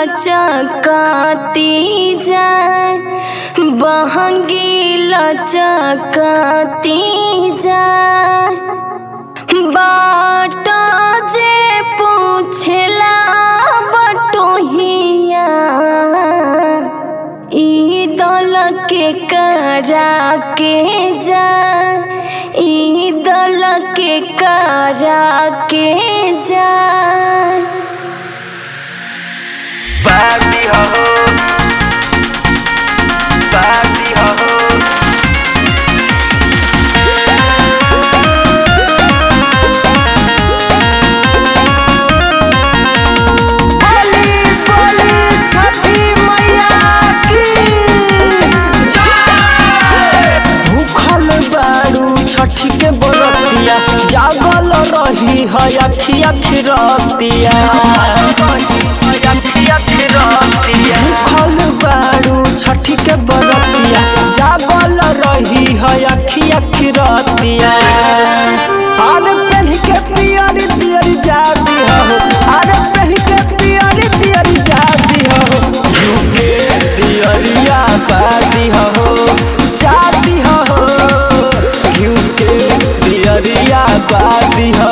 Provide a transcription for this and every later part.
लचकती जाए बहंगी लचकती जाए बाट जे पूछला बटोहिया ई दल के करा के जा ई दल के करा के जा Party ho ho Party ho ho बोली बोली छठी मैया की भूखल बारू छठी के बरतिया जागल रही है अखिया खिरतिया भूखल बारू छठी के बरतिया जागल रही है अखिया खिरतिया अरे पहन के पियरी पियरी जाती हो अरे पहन के पियरी पियरी जाती हो झुके पियरिया बाती हो जाती हो झुके पियरिया बाती हो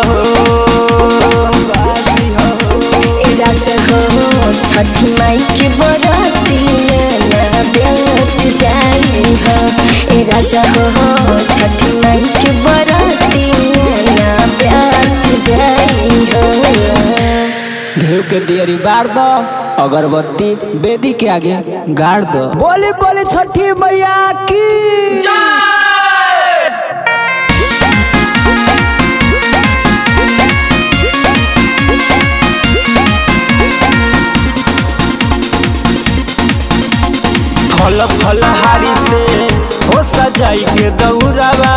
बाती हो राजा हो छठी माई के बराती ना ब्यात जाई हो ए राजा हो छठी माई के बराती ना ब्यात जाई हो घी के दियरी बार दो अगरबत्ती बेदी के आगे गाड़ दो बोली बोली छठी मैया की फल फल हारी से हो सजाई के दौड़वा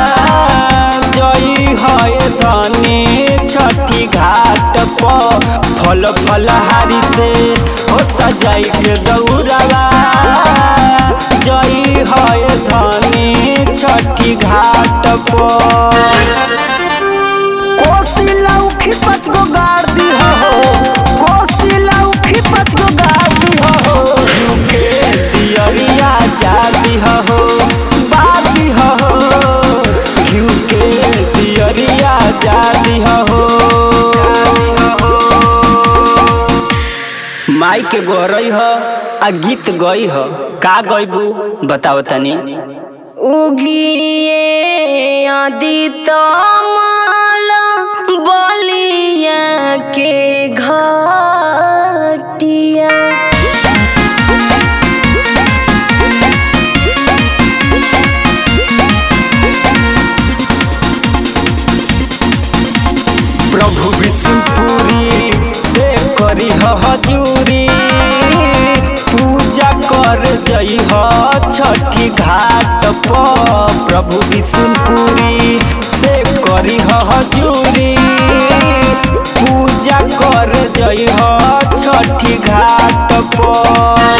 जई है धनी छठी घाट पर फल फल हारी से हो सजाई के दौड़वा जई है धनी छठी घाट पर कोसी लौखी पाँच गो गाड़ दी हो कोसी लौखी पाँच गो गाड़ दी हो झुके दियरिया जाती हो बाती हो झुके दियरिया जाती हो माई के गोरई हो आ गीत गई हो का गईबू बताओ तनी उगिए आदित माल बलिया के घटिया प्रभु विष्णुपुरी से करी हजूरी पूजा कर जई ह छठी घाट पर प्रभु विष्णुपुरी से करी हजूरी पूजा कर जई ह छठी घाट पर